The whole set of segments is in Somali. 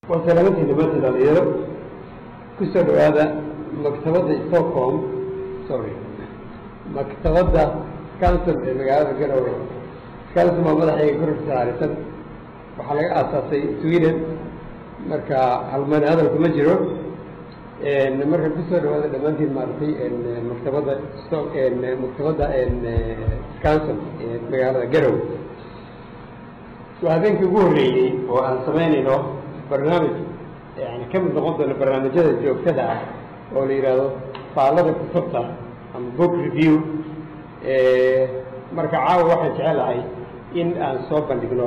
waa salaamantii nabadda dhalinyaro kusoo dhawaada maktabadda stockholm sorry maktabadda council ee magaalada garowe council waa madaxayga kororka saarisan waxaa laga aasaasay sweden marka halmani hadalku ma jiro marka kusoo dhawaada dhammaantiin maaragtay maktabadda maktabadda council ee magaalada garowe waa habeenkii ugu horreeyey oo aan samaynayno barnaamij yani ka mid noqon doono barnaamijyada joogtada ah oo la yidhaahdo faallada kutubta ama book review marka caawa waxaan jecelahay in aan soo bandhigno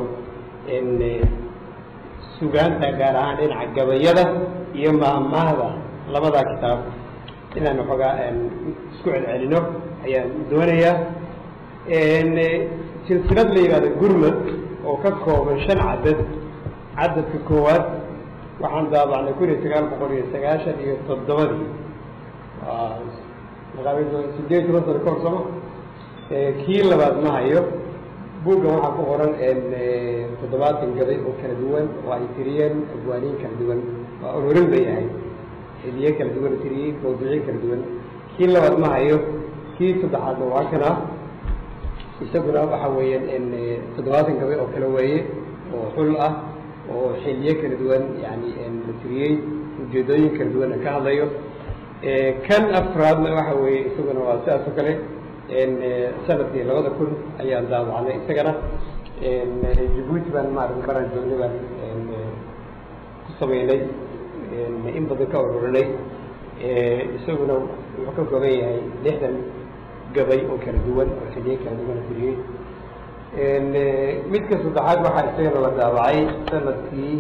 sugaanta gaar ahaan dhinaca gabayada iyo maahmaahda labadaa kitaab inaan waxoogaa isku celcelino ayaan doonayaa silsilad la yidhahdo gurmad oo ka kooban shan cadad cadadka koowaad waxaan daabacnay kun iyo sagaal boqol iyo sagaashan iyo toddobadii sideed toban sano kahor sooma kii labaad ma hayo buuggan waxaa ku qoran toddobaatan gabay oo kala duwan oo ay tiriyeen abwaaniin kala duwan waa ururin bay ahayd xiliye kala duwan tiriyey mawduucyo kala duwan kii labaad ma hayo kii saddexaadna waa kana isaguna waxa weeyaan toddobaatan gabay oo kale weeye oo xul ah oo xiliye kala duwan yani la tiriyey ujeedooyin kala duwan ka hadlayo kan afraadna waxa weeye isaguna waa sidaas oo kale sanadkii labada kun ayaan daawacnay isagana jabuuti baan maarata maraan joognay baan ku sameynay in badan ka ururinay isaguna wuxuu ka kooban yahay lixdan gabay oo kala duwan oo xiliye kala duwan la tiriyey midka saddexaad waxaa isagana la daawacay sanadkii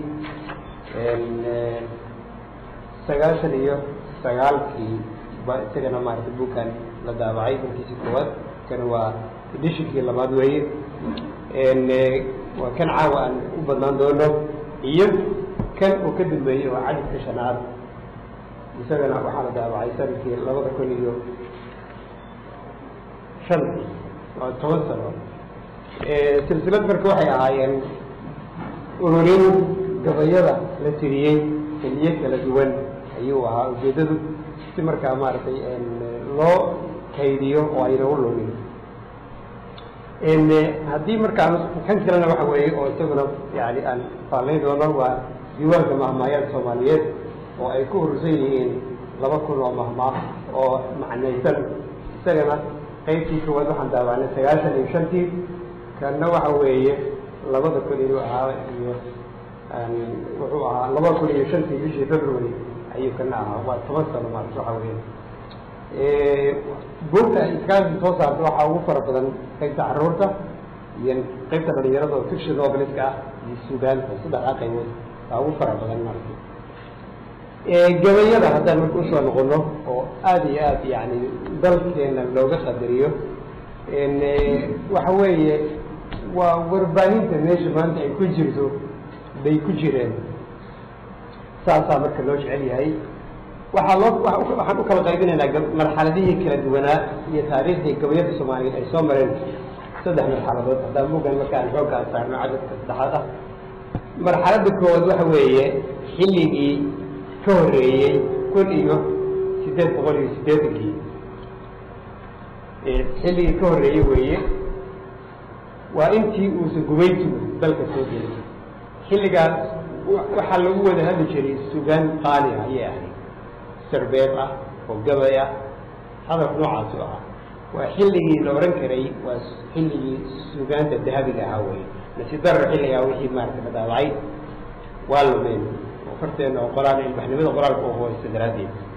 sagaashan iyo sagaalkii ba isagana maarata buugkan la daawacay markiisi koowaad kana waa edishinkii labaad weeye waa kan caawa aan u badnaan doono iyo kan uu ka dambeeyey oo cadadka shanaad isagana waxaa la daawacay sanadkii labada kun iyo shantii waa toban sano silsilad marka waxay ahaayeen ururin gabayada la tiriyey xiliye kala duwan ayuu ahaa ujeedadu si markaa maaragtay loo kaydiyo oo ayna u lumin haddii markaan kan kalena waxa weeye oo isaguna yani aan faalayn doono waa diiwaanka mahmaayaad soomaaliyeed oo ay ku urursan yihiin laba kun oo mahmaah oo macnaysan isagana qaybtii koowaad waxaan daawacnay sagaashan iyo shantii kanna waxa weeye labada kun inuu ahaa iyo wuxuu ahaa laba kun iyo shantii bishii february ayuu kana ahaa waa toban sano maarata waxa weeye buugta iskaasi soo saarta waxaa ugu fara badan qaybta caruurta iyo qaybta dhalinyarada oo fiction noveliska ah iyo sugaanta saddexdaa qaybood waa ugu fara badan maarata gabayada haddaan marka usoo noqono oo aada iyo aad yani dalkeena looga qadariyo waxa weeye waa warbaahinta meesha maanta ay ku jirto bay ku jireen saasaa marka loo jecel yahay waxaa loo waxaan u kala qaybinaynaa marxaladihii kala duwanaa iyo taariikhdii gabayada soomaaliyeed ay soo mareen saddex marxaladood haddaan bugan markaan xooggaa saarno cadadka saddexaad ah marxaladda koowaad waxa weeye xilligii ka horreeyey kun iyo siddeed boqol iyo siddeetankii xilligii ka horreeyey weeye waa intii uusan gumaysigu dalka soo gelin xilligaas waxaa lagu wada hadli jiray sugaan qaali ah ayay ahayd sarbeeb ah oo gabay ah hadalka noocaasu ahaa waa xilligii la odhan karay waa xilligii sugaanta dahabiga ahaa wey nasidarar xilligaa wixii maarata la daawacay waa lumeen oo farteena oo qoraal ilbaxnimada qoraalka oo hooysta daraaddeed